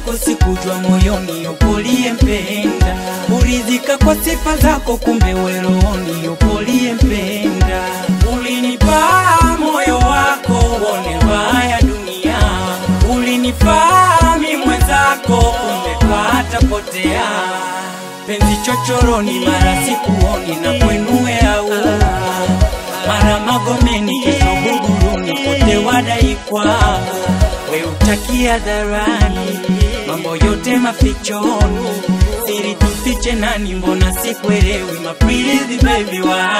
zako sikujua moyoni upoliyempenda, uridhika kwa sifa zako, kumbe weroni upoliyempenda. Ulinipa moyo wako uone mbaya dunia, ulinifaa mi mwenzako, kumbe patapotea penzi chochoroni, mara sikuoni na kwenue au mara Magomeni, kesho Buguruni, kote wadai kwako we utakia dharani, mambo yote mafichoni, siri tufiche nani? Mbona sikuelewi mapenzi baby wa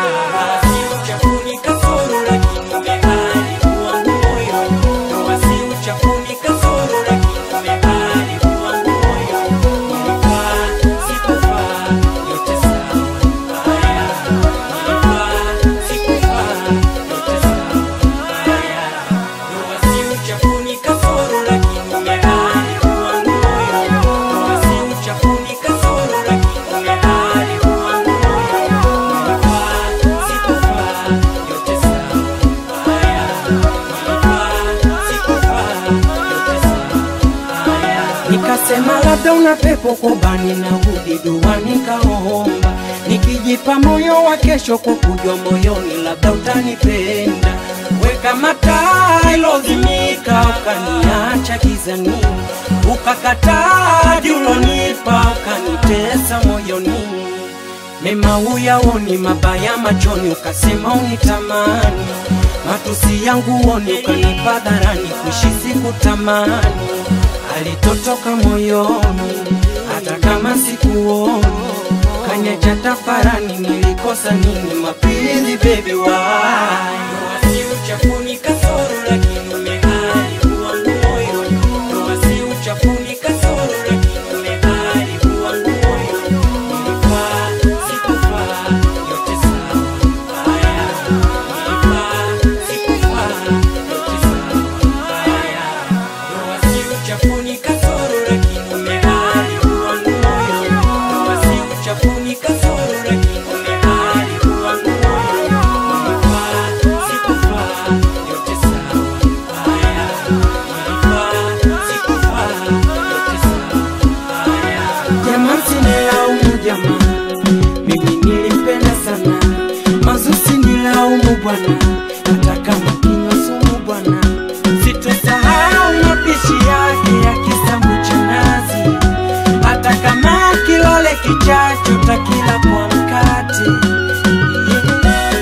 si uchafuni kasoro, lakini umeharibu wangu moyo, ndoa si uchafuni kasoro, lakini umeharibu wangu moyo, nilifaa sikufaa, yote sawa haya, nilifaa sikufaa, yote sawa haya, ndoa si uchafuni kasoro, lakini umeharibu wangu moyo, ndoa si uchafuni kasoro, lakini umeharibu wangu moyo, nilifaa sikufaa, yote sawa haya, nilifaa sikufaa, yote sawa haya. Nikasema labda una pepo kobani na hudi dua nikaomba, nikijipa moyo wa kesho kwa kujua moyoni labda utanipenda. Weka mataa ilozimika, ukaniacha gizani, ukakataa julonipa, ukanitesa moyoni mema uyaoni, mabaya machoni, ukasema unitamani, matusi yangu uoni, ukanipa dharani, kuishi sikutamani, alitotoka moyoni, hata kama sikuoni, kanyacha tafarani, nilikosa nini? Mapenzi baby why? Si uchafuni kasoro, lakini umeharibu wangu moyo, ndoa si uchafuni kasoro, lakini umeharibu wangu moyo, nilifaa sikufaa, yote sawa haya, nilifaa sikufaa, yote sawa haya, ndoa si uchafuni kasoro, lakini umeharibu wangu moyo, ndoa si uchafuni kasoro, lakini umeharibu wangu moyo, nilifaa sikufaa, yote sawa haya, nilifaa sikufaa, yote sawa haya. Jamaa sinilaumu jamaa, mimi nilimpenda sana. Mazusi nilaumu bwana, hata kama kinywa sumu bwana. Sitosahau mapishi yake ya kisambu cha nazi, hata kama kilole kichacho takila kwa mkate yeah.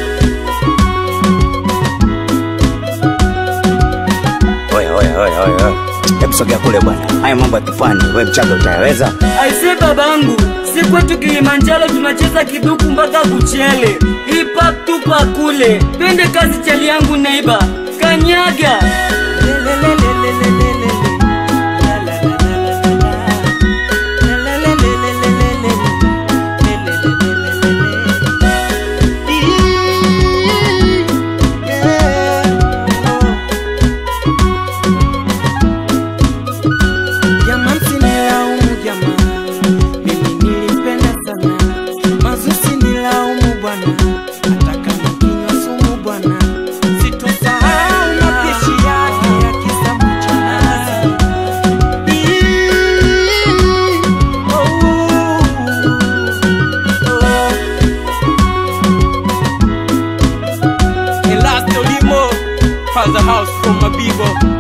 Oya, oya, oya, oya, oya. Hebu sogea kule bwana, haya mambo ya kipwani, we mchaga utayaweza? Aise babangu, si kwetu Kilimanjaro tunacheza kiduku mpaka kuchele. Hip hop tupa kule. Twende kazi chali yangu neiba. Kanyaga. Jamaa sinilaumu jamaa, mimi nilimpenda sana. Mazusi nilaumu bwana, hata kama kinywa sumu bwana. Sitosahau mapishi yake ya kisambu cha nazi. Oh, oh. Elasto Limo, Father House from Mabibo.